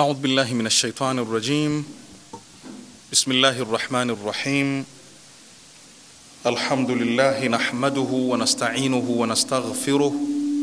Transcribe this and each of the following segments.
أعوذ بالله من الشيطان الرجيم بسم الله الرحمن الرحيم الحمد لله نحمده ونستعينه ونستغفره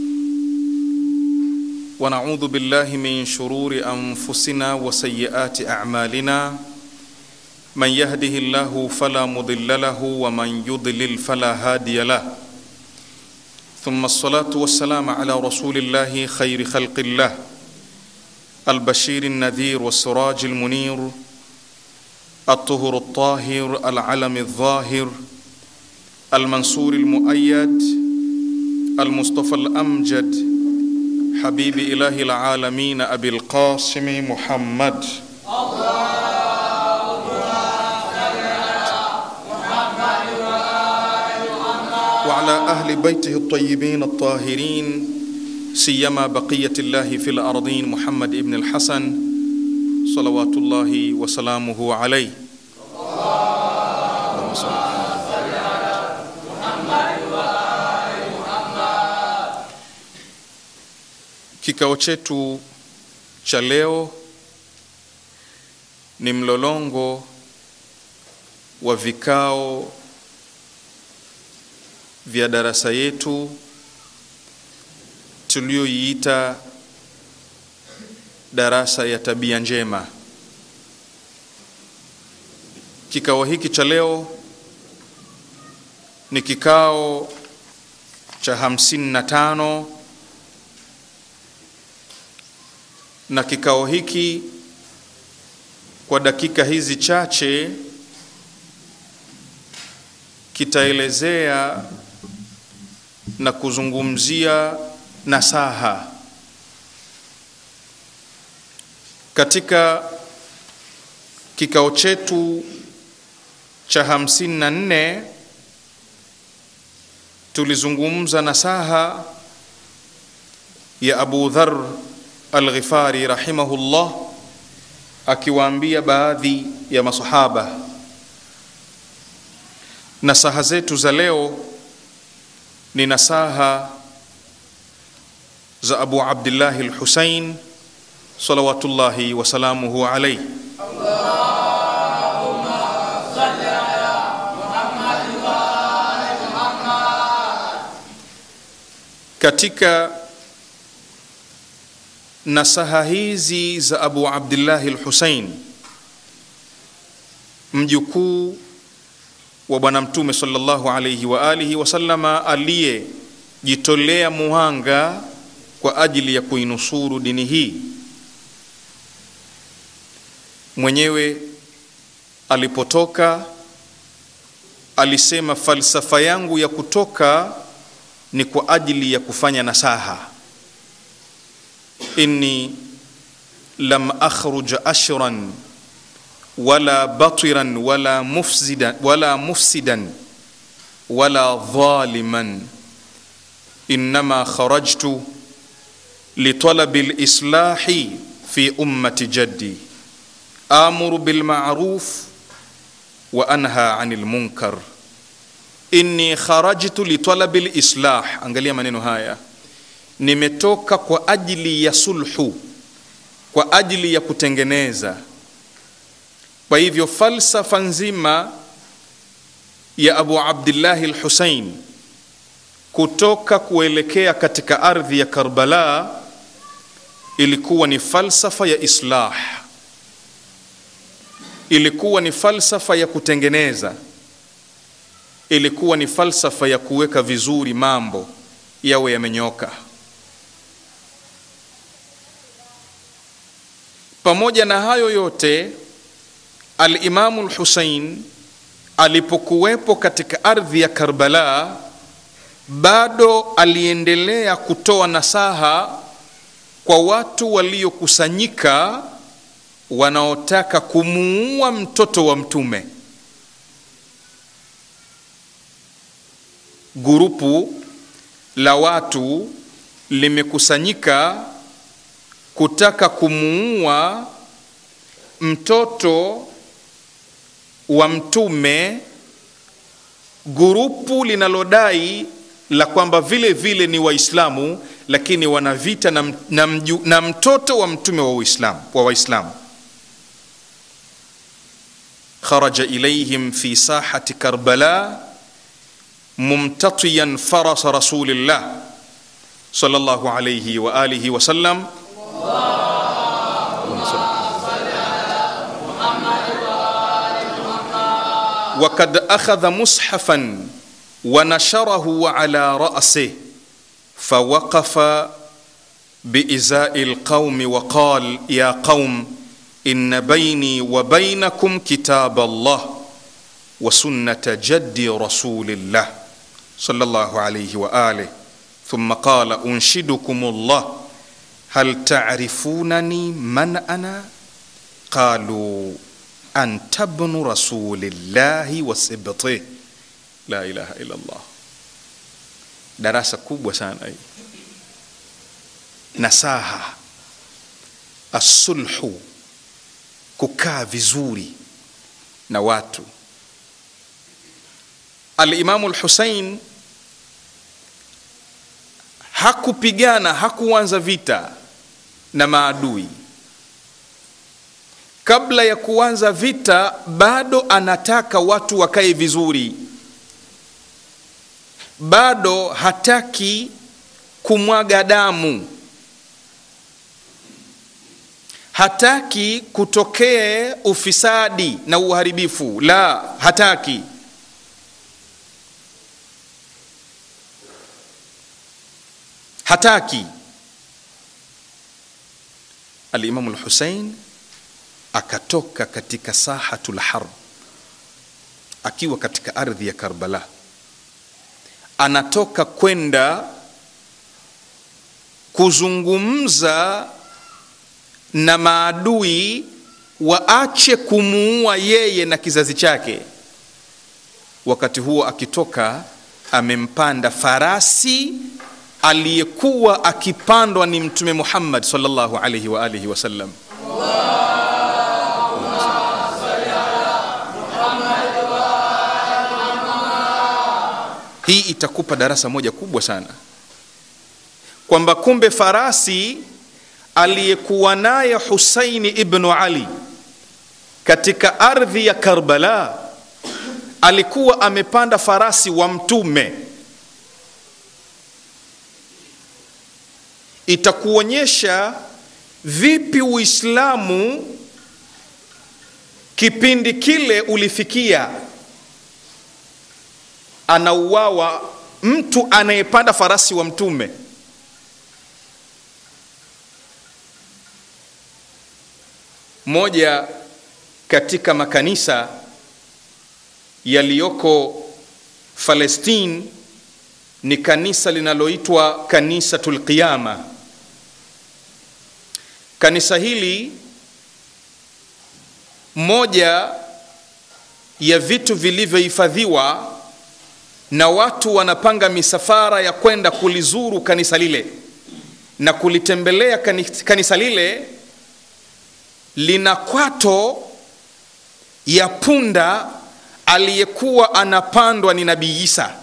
ونعوذ بالله من شرور أنفسنا وسيئات أعمالنا من يهده الله فلا مضل له ومن يضلل فلا هادي له ثم الصلاة والسلام على رسول الله خير خلق الله البشير النذير والسراج المنير الطهر الطاهر العلم الظاهر المنصور المؤيد المصطفى الأمجد حبيب إله العالمين أبي القاسم محمد وعلى أهل بيته الطيبين الطاهرين سيما بقية الله في الأرضين محمد ابن الحسن صلوات الله وسلامه عليه اللهم صل Kikao chetu cha leo ni mlolongo wa vikao vya darasa yetu tuliyoiita darasa ya tabia njema. Kikao hiki cha leo ni kikao cha hamsini na tano na kikao hiki kwa dakika hizi chache kitaelezea na kuzungumzia nasaha katika kikao chetu cha hamsini na nne tulizungumza nasaha ya Abu Dhar Al-Ghifari rahimahullah akiwaambia baadhi ya masahaba. Nasaha zetu za leo ni nasaha za Abu Abdullah al-Husayn salawatullahi wasalamuhu alayhi. Katika nasaha hizi za Abu Abdullah al-Husayn mjukuu wa Bwana Mtume sallallahu alayhi wa alihi wasallama aliyejitolea muhanga kwa ajili ya kuinusuru dini hii. Mwenyewe alipotoka alisema, falsafa yangu ya kutoka ni kwa ajili ya kufanya nasaha. inni lam akhruj ashran wala batiran wala mufsidan wala mufsidan wala dhaliman innama kharajtu لطلب الإصلاح في أمة جدي آمر بالمعروف وأنهى عن المنكر إني خرجت لطلب الإصلاح angalia maneno haya nimetoka kwa ajili ya sulhu kwa ajili ya kutengeneza kwa hivyo falsafa nzima ya Abu Abdillahi al-Husayn kutoka kuelekea katika ardhi ya Karbala ilikuwa ni falsafa ya islah, ilikuwa ni falsafa ya kutengeneza, ilikuwa ni falsafa ya kuweka vizuri mambo yawe yamenyoka. Pamoja na hayo yote, Al-Imamu al-Husayn alipokuwepo katika ardhi ya Karbala bado aliendelea kutoa nasaha kwa watu waliokusanyika wanaotaka kumuua mtoto wa mtume. Gurupu la watu limekusanyika kutaka kumuua mtoto wa mtume, gurupu linalodai la kwamba vile vile ni Waislamu lakini wana vita na, na, mju, na mtoto wa mtume wa Uislamu wa Waislamu. kharaja ilayhim fi sahati Karbala mumtatiyan farasa rasulillah sallallahu alayhi wa alihi wa sallam وقد أخذ مصحفا ونشره على رأسه فوقف بإزاء القوم وقال يا قوم إن بيني وبينكم كتاب الله وسنة جد رسول الله صلى الله عليه وآله ثم قال أنشدكم الله هل تعرفونني من أنا قالوا anta bnu rasulillahi wa sibtih la ilaha illa Allah. Darasa kubwa sana hii. Nasaha, asulhu, kukaa vizuri na watu. Alimamu Lhusein hakupigana, hakuanza vita na maadui kabla ya kuanza vita bado anataka watu wakae vizuri, bado hataki kumwaga damu, hataki kutokee ufisadi na uharibifu, la, hataki. Hataki. Alimamu Lhusein akatoka katika sahatul harb akiwa katika ardhi ya Karbala, anatoka kwenda kuzungumza na maadui waache kumuua yeye na kizazi chake. Wakati huo akitoka, amempanda farasi aliyekuwa akipandwa ni Mtume Muhammad sallallahu alaihi wa alihi wasallam. Hii itakupa darasa moja kubwa sana kwamba kumbe farasi aliyekuwa naye Husaini ibnu Ali katika ardhi ya Karbala alikuwa amepanda farasi wa Mtume. Itakuonyesha vipi Uislamu kipindi kile ulifikia anauawa mtu anayepanda farasi wa mtume. Moja katika makanisa yaliyoko Palestine ni kanisa linaloitwa Kanisatul Qiyama. Kanisa hili moja ya vitu vilivyohifadhiwa na watu wanapanga misafara ya kwenda kulizuru kanisa lile na kulitembelea kanisa lile, lina kwato ya punda aliyekuwa anapandwa ni Nabii Isa.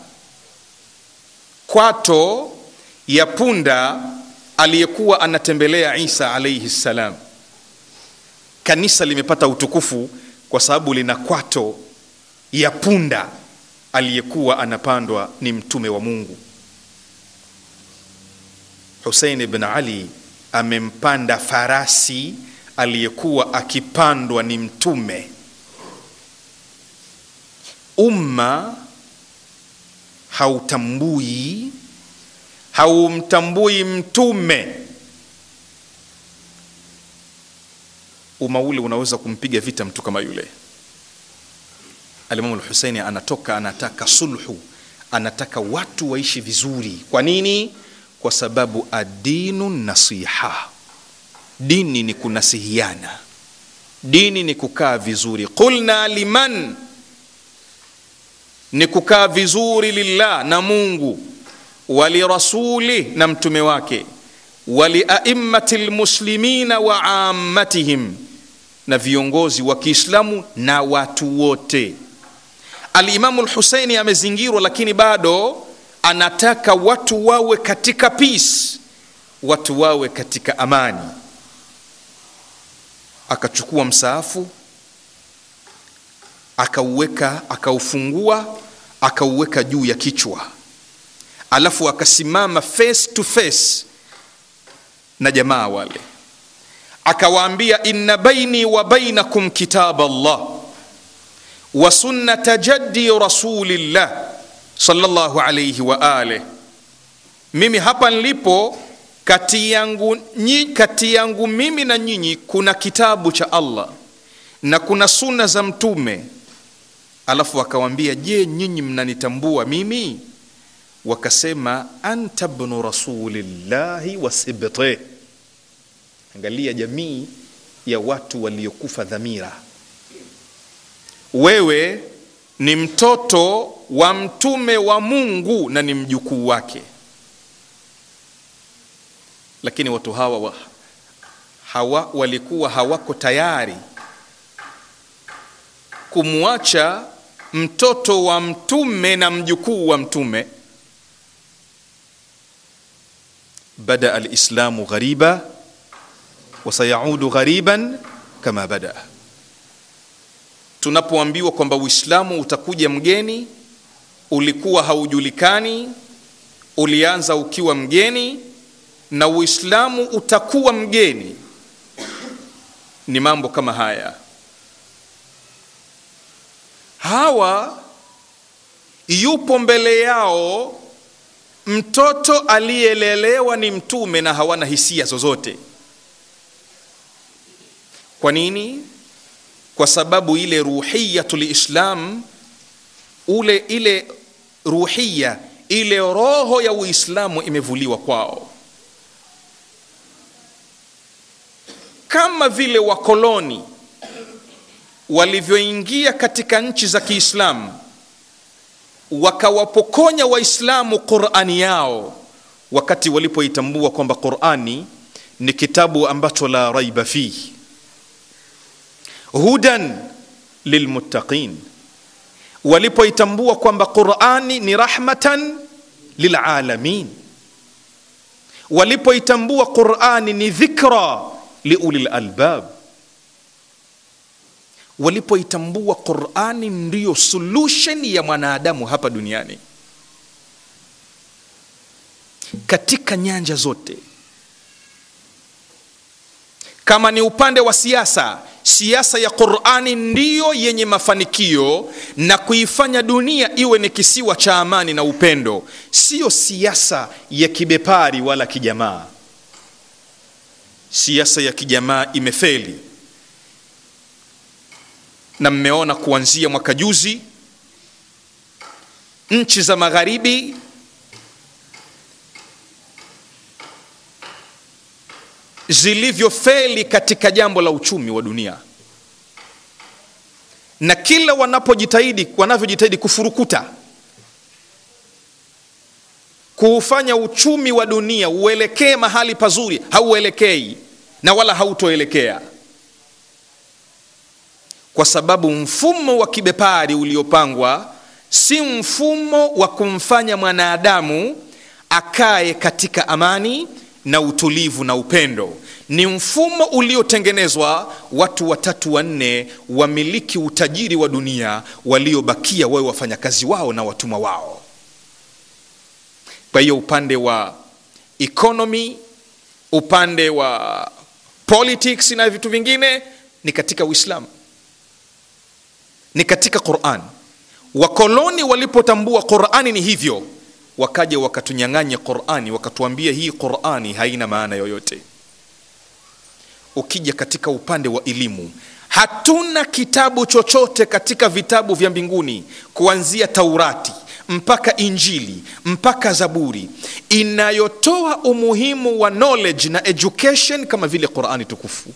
Kwato ya punda aliyekuwa anatembelea Isa alaihi ssalam. Kanisa limepata utukufu kwa sababu lina kwato ya punda aliyekuwa anapandwa ni mtume wa Mungu. Husein ibn Ali amempanda farasi aliyekuwa akipandwa ni mtume. Umma hautambui haumtambui mtume, umma ule unaweza kumpiga vita mtu kama yule. Alimamu Lhuseini anatoka anataka sulhu, anataka watu waishi vizuri. Kwa nini? Kwa sababu adinu nasiha, dini ni kunasihiana, dini ni kukaa vizuri. Qulna liman, ni kukaa vizuri lillah, na Mungu, walirasuli, na mtume wake, waliaimmati lmuslimina wa ammatihim, na viongozi wa Kiislamu na watu wote. Alimamu Lhuseini amezingirwa, lakini bado anataka watu wawe katika peace, watu wawe katika amani akachukua msaafu akauweka akaufungua akauweka juu ya kichwa alafu akasimama face to face na jamaa wale akawaambia inna baini wa bainakum kitab Allah wa sunnata jaddi rasulillah sallallahu alayhi wa alihi mimi hapa nilipo kati yangu, nyi, kati yangu mimi na nyinyi kuna kitabu cha Allah na kuna sunna za mtume alafu akawambia je nyinyi mnanitambua mimi wakasema anta bnu rasulillahi wasibte angalia jamii ya watu waliokufa dhamira wewe ni mtoto wa mtume wa mungu na ni mjukuu wake lakini watu hawa wa, hawa walikuwa hawako tayari kumwacha mtoto wa mtume na mjukuu wa mtume bada alislamu ghariba wasayaudu ghariban kama bada tunapoambiwa kwamba uislamu utakuja mgeni ulikuwa haujulikani ulianza ukiwa mgeni na uislamu utakuwa mgeni ni mambo kama haya hawa yupo mbele yao mtoto aliyelelewa ni mtume na hawana hisia zozote kwa nini kwa sababu ile ruhiyatu lislam ule ile ruhiya ile roho ya uislamu imevuliwa kwao kama vile wakoloni walivyoingia katika nchi za kiislamu wakawapokonya waislamu qurani yao wakati walipoitambua kwamba qurani ni kitabu ambacho la raiba fihi hudan lilmuttaqin walipoitambua kwamba qurani ni rahmatan lilalamin walipoitambua qurani ni dhikra liuli lalbab walipoitambua qurani ndiyo solution ya mwanadamu hapa duniani katika nyanja zote kama ni upande wa siasa siasa ya qurani ndiyo yenye mafanikio na kuifanya dunia iwe ni kisiwa cha amani na upendo siyo siasa ya kibepari wala kijamaa siasa ya kijamaa imefeli na mmeona kuanzia mwaka juzi nchi za magharibi zilivyofeli katika jambo la uchumi wa dunia na kila wanapojitahidi wanavyojitahidi kufurukuta kuufanya uchumi wa dunia uelekee mahali pazuri hauelekei na wala hautoelekea kwa sababu mfumo wa kibepari uliopangwa si mfumo wa kumfanya mwanadamu akae katika amani na utulivu na upendo ni mfumo uliotengenezwa watu watatu wanne wamiliki utajiri wa dunia waliobakia wawe wafanyakazi wao na watumwa wao kwa hiyo upande wa economy upande wa politics na vitu vingine ni katika uislamu ni katika quran wakoloni walipotambua qurani ni hivyo wakaja wakatunyang'anya qurani wakatuambia hii qurani haina maana yoyote ukija katika upande wa elimu hatuna kitabu chochote katika vitabu vya mbinguni kuanzia taurati mpaka injili mpaka zaburi inayotoa umuhimu wa knowledge na education kama vile qurani tukufu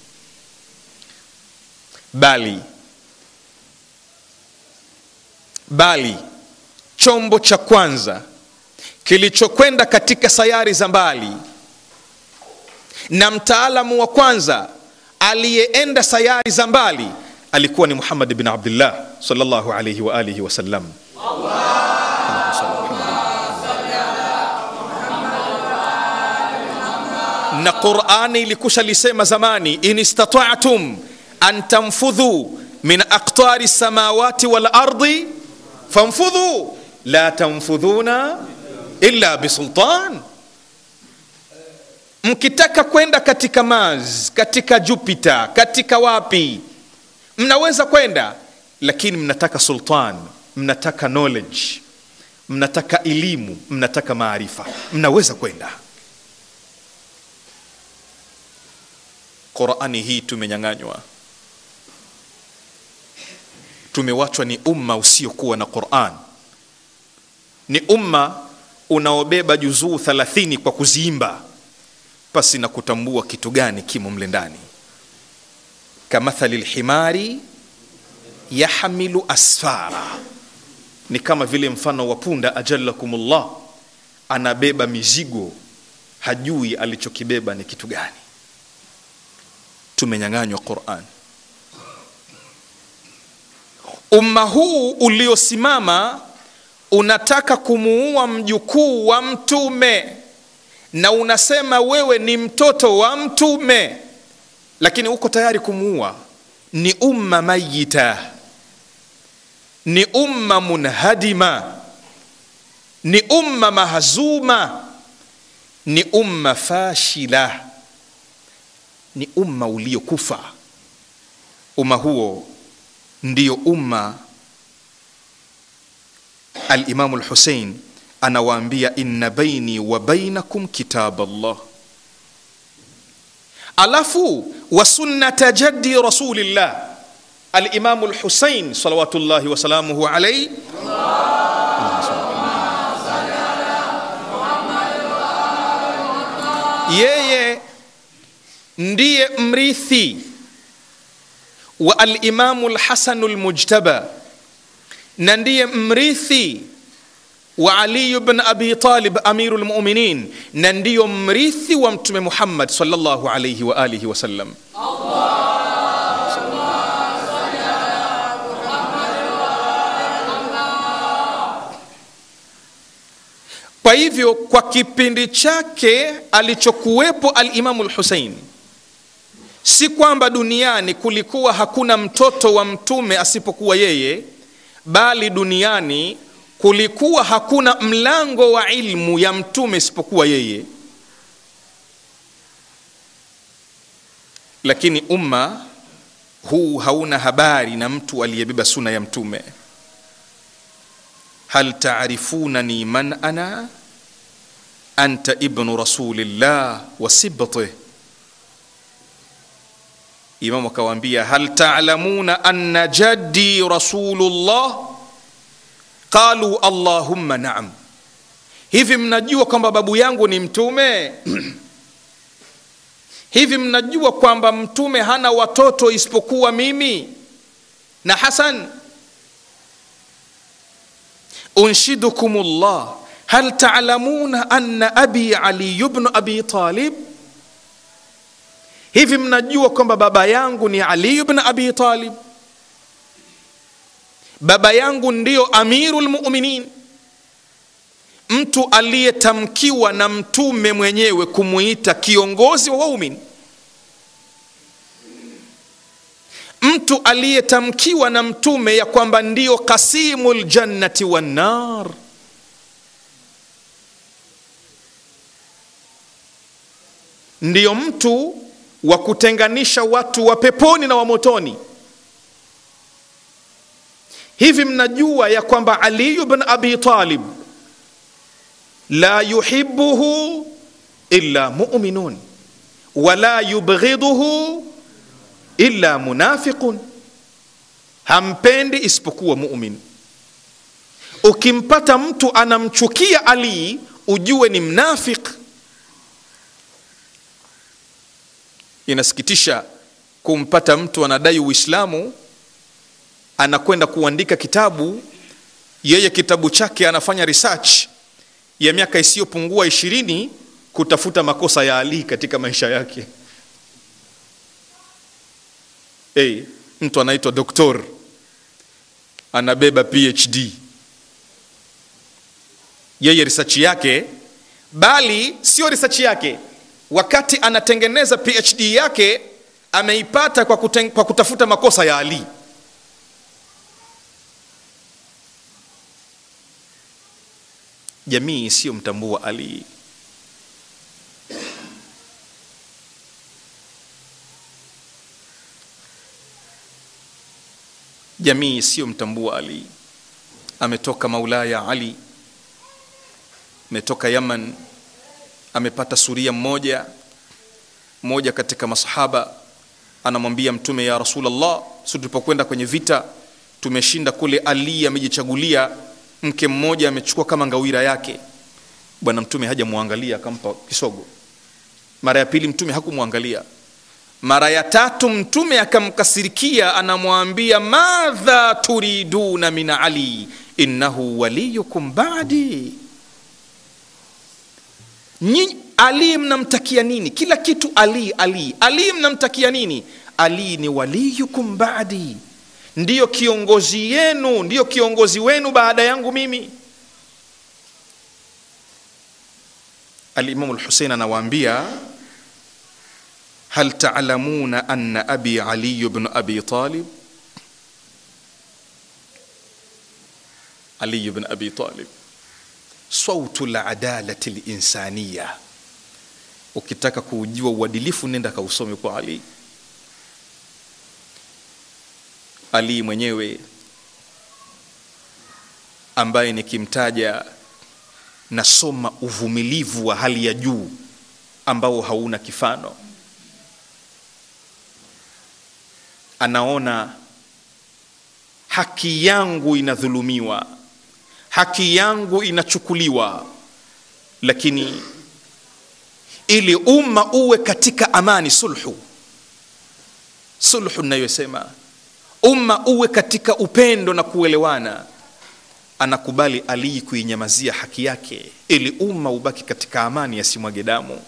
bali bali chombo cha kwanza kilichokwenda katika sayari za mbali na mtaalamu wa kwanza aliyeenda sayari za mbali alikuwa ni muhammad bin abdillah salllahu alaihi waalihi wasallam na qurani ilikusha lisema zamani in istata'tum an tanfudhu min aqtari samawati wal ardi fanfudhu la tanfudhuna illa bisultan mkitaka kwenda katika mars katika jupiter katika wapi mnaweza kwenda lakini mnataka sultan mnataka knowledge mnataka elimu mnataka maarifa mnaweza kwenda qurani hii tumenyang'anywa tumewachwa ni umma usiokuwa na quran ni umma unaobeba juzuu 30 kwa kuziimba pasi na kutambua kitu gani kimo mle ndani kamathali lhimari yahmilu asfara ni kama vile mfano wa punda ajalakumullah anabeba mizigo hajui alichokibeba ni kitu gani tumenyang'anywa quran umma huu uliosimama unataka kumuua mjukuu wa mtume na unasema wewe ni mtoto wa mtume lakini uko tayari kumuua ni umma mayita ni umma munhadima ni umma mahzuma ni umma fashila ni umma uliokufa umma huo ndio umma alimamu lhusein anawaambia inna baini wa bainakum kitab allah alafu wa sunnata jaddi rasulillah alimamu lhusein salawatullahi wasalamuhu alaihi yeye ndiye mrithi wa alimamu lhasanu lmujtaba na ndiye mrithi wa aliyu bn abi talib amiru lmuminin na ndiyo mrithi wa mtume muhammad salllahu alaihi wa alihi wasallam kwa hivyo kwa kipindi chake alichokuwepo alimamu lhusein si kwamba duniani kulikuwa hakuna mtoto wa mtume asipokuwa yeye bali duniani kulikuwa hakuna mlango wa ilmu ya mtume isipokuwa yeye lakini umma huu hauna habari na mtu aliyebeba suna ya mtume hal taarifunani man ana anta ibnu rasulillah wa sibtih imamu akawaambia hal talamuna anna jaddi rasulullah qalu allahumma naam hivi mnajua kwamba babu yangu ni mtume hivi mnajua kwamba mtume hana watoto isipokuwa mimi na hasan unshidukum llah hal talamuna anna abi ali bnu abi talib hivi mnajua kwamba baba yangu ni ali bn abi talib baba yangu ndiyo amiru lmuminin mtu aliyetamkiwa na mtume mwenyewe kumuita kiongozi wa waumini mtu aliyetamkiwa na mtume ya kwamba ndiyo kasimu ljannati wannar ndiyo mtu wa kutenganisha watu wa peponi na wa motoni hivi mnajua ya kwamba aliyu bn abi talib la yuhibuhu illa muminun wala yubghiduhu illa munafiqun hampendi isipokuwa mumin ukimpata mtu anamchukia ali ujue ni mnafiq inasikitisha kumpata mtu anadai uislamu anakwenda kuandika kitabu yeye kitabu chake anafanya research ya miaka isiyopungua ishirini kutafuta makosa ya ali katika maisha yake hey, mtu anaitwa doktor anabeba phd yeye research yake bali sio research yake wakati anatengeneza phd yake ameipata kwa, kuten, kwa kutafuta makosa ya ali jamii isiyomtambua ali jamii isiyomtambua ali ametoka maulaya ali ametoka yaman amepata suria mmoja mmoja katika masahaba anamwambia mtume ya rasulllah si tulipokwenda kwenye vita tumeshinda kule ali amejichagulia mke mmoja amechukua kama ngawira yake bwana mtume hajamwangalia akampa kisogo mara ya pili mtume hakumwangalia mara ya tatu mtume akamkasirikia anamwambia madha turiduna min ali innahu waliyukum badi Nyi, ali mnamtakia nini kila kitu ali ali ali mnamtakia nini ali ni waliyukum badi ndiyo kiongozi yenu ndiyo kiongozi wenu baada yangu mimi alimamu lhusein anawaambia hal talamuna anna abi aliyu bnu abi talib aliyu bnu abi talib sautu ladalati linsaniya ukitaka kuujua uadilifu nenda kausome kwa ali ali mwenyewe ambaye nikimtaja nasoma uvumilivu wa hali ya juu ambao hauna kifano anaona haki yangu inadhulumiwa haki yangu inachukuliwa lakini ili umma uwe katika amani sulhu sulhu inayosema umma uwe katika upendo na kuelewana anakubali alii kuinyamazia haki yake ili umma ubaki katika amani yasimwage damu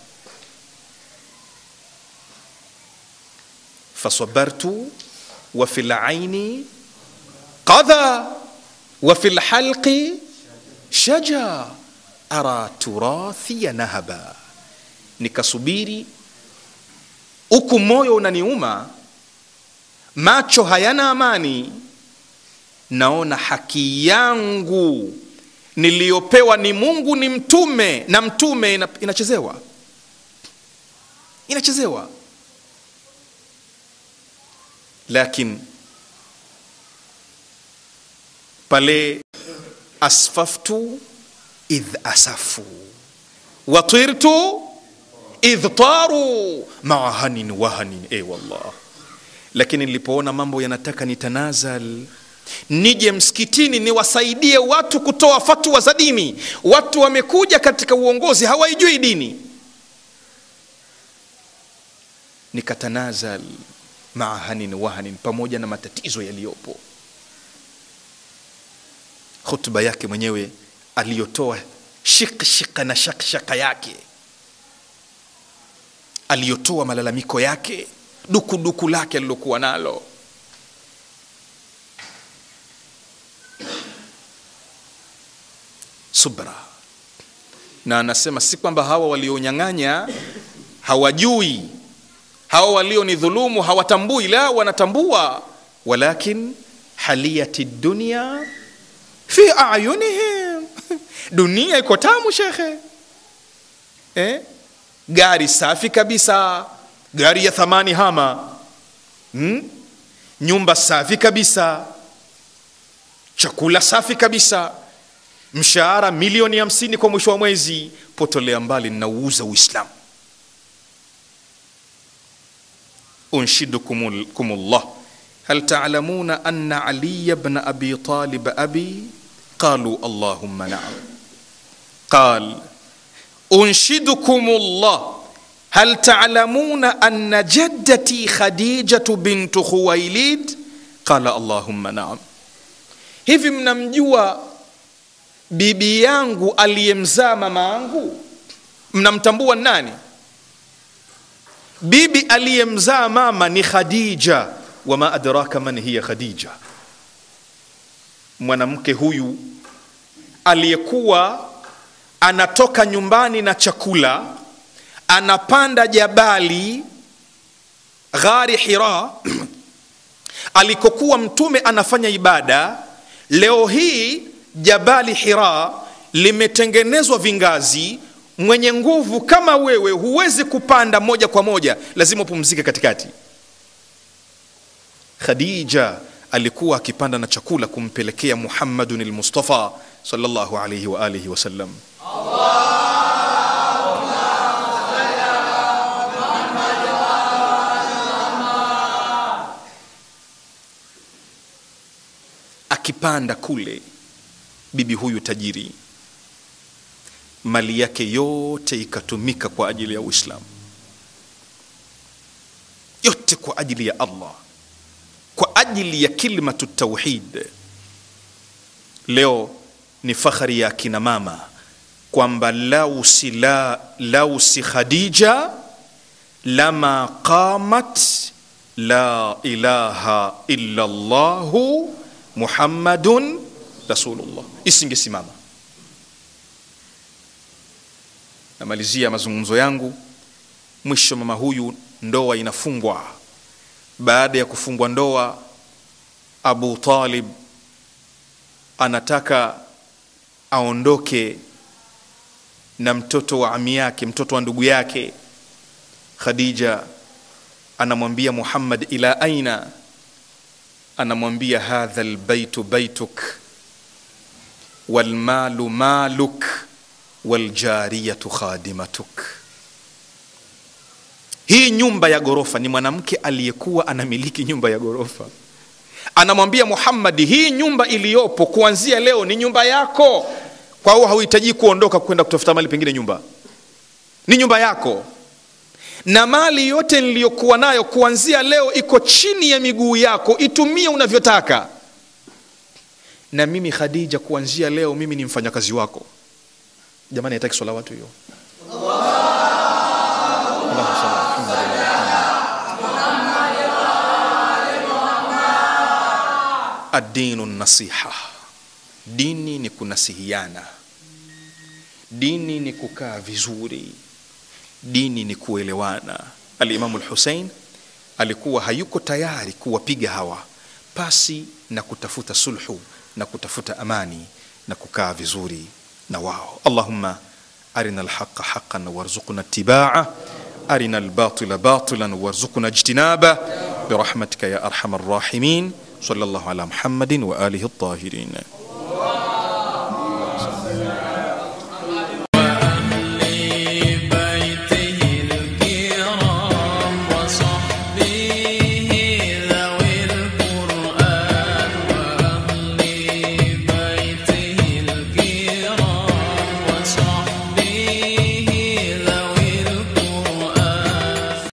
fasabartu wa fi laini qadha wa fi lhalqi shaja ara turathiya nahaba nikasubiri huku moyo unaniuma macho hayana amani naona haki yangu niliyopewa ni mungu ni mtume na mtume ina, inachezewa inachezewa lakin pale asfaftu idh asafu watirtu idh taru maa hanin wahanin e wallah lakini nilipoona mambo yanataka nitanazal nije msikitini niwasaidie watu kutoa fatwa za dini watu wamekuja katika uongozi hawaijui dini nikatanazal maa hanin wahanin pamoja na matatizo yaliyopo hutuba yake mwenyewe aliyotoa shikshika na shakshaka yake aliyotoa malalamiko yake dukuduku lake alilokuwa nalo subra na anasema si kwamba hawa walionyang'anya hawajui hawa walionidhulumu hawatambui la wanatambua walakin haliyati dunia fi ayunihim dunia iko tamu shekhe eh? gari safi kabisa gari ya thamani hama hmm? nyumba safi kabisa chakula safi kabisa mshahara milioni hamsini kwa mwisho wa mwezi potolea mbali nauuza uislamu unshidukum llah هل تعلمون أن علي بن أبي طالب أبي قالوا اللهم نعم قال أنشدكم الله هل تعلمون أن جدتي خديجة بنت خويلد قال اللهم نعم hivi mnamjua bibi yangu aliyemzaa mama yangu mnamtambua nani bibi aliyemzaa mama ni khadija wama adraka man hiya khadija mwanamke huyu aliyekuwa anatoka nyumbani na chakula anapanda jabali ghari hira alikokuwa mtume anafanya ibada leo hii jabali hira limetengenezwa vingazi mwenye nguvu kama wewe huwezi kupanda moja kwa moja lazima upumzike katikati khadija alikuwa akipanda na chakula kumpelekea muhammadun lmustafa sallallahu alaihi wa alihi wasallam akipanda kule bibi huyu tajiri mali yake yote ikatumika kwa ajili ya uislamu yote kwa ajili ya allah kwa ajili ya kilmatu tauhid leo ni fakhari ya akina mama kwamba lau si, la, lau si khadija lama qamat la ilaha illa llahu muhammadun rasulullah isingesimama namalizia mazungumzo yangu mwisho mama huyu ndoa inafungwa baada ya kufungwa ndoa abu talib anataka aondoke na mtoto wa ami yake mtoto wa ndugu yake khadija anamwambia muhammad ila aina anamwambia hadha lbaitu baituk walmalu maluk waljariyatu khadimatuk hii nyumba ya ghorofa ni mwanamke aliyekuwa anamiliki nyumba ya ghorofa anamwambia muhammadi hii nyumba iliyopo kuanzia leo ni nyumba yako kwa hiyo hauhitaji kuondoka kwenda kutafuta mali pengine nyumba ni nyumba yako na mali yote niliyokuwa nayo kuanzia leo iko chini ya miguu yako itumie unavyotaka na mimi khadija kuanzia leo mimi ni mfanyakazi wako jamani hataki swala watu hiyo Allahumma salli ala Muhammad wa ala Muhammad. Ad-dinu nasiha, dini ni kunasihiana, dini ni kukaa vizuri, dini ni kuelewana. Alimamu Lhusein alikuwa hayuko tayari kuwapiga hawa pasi na kutafuta sulhu na kutafuta amani na kukaa vizuri na wao. Allahumma arina alhaqa haqqan warzuqna ittiba'a arina albatila batilan warzuqna ijtinaba birahmatika ya arhamar rahimin sallallahu ala Muhammadin wa alihi at-tahirin.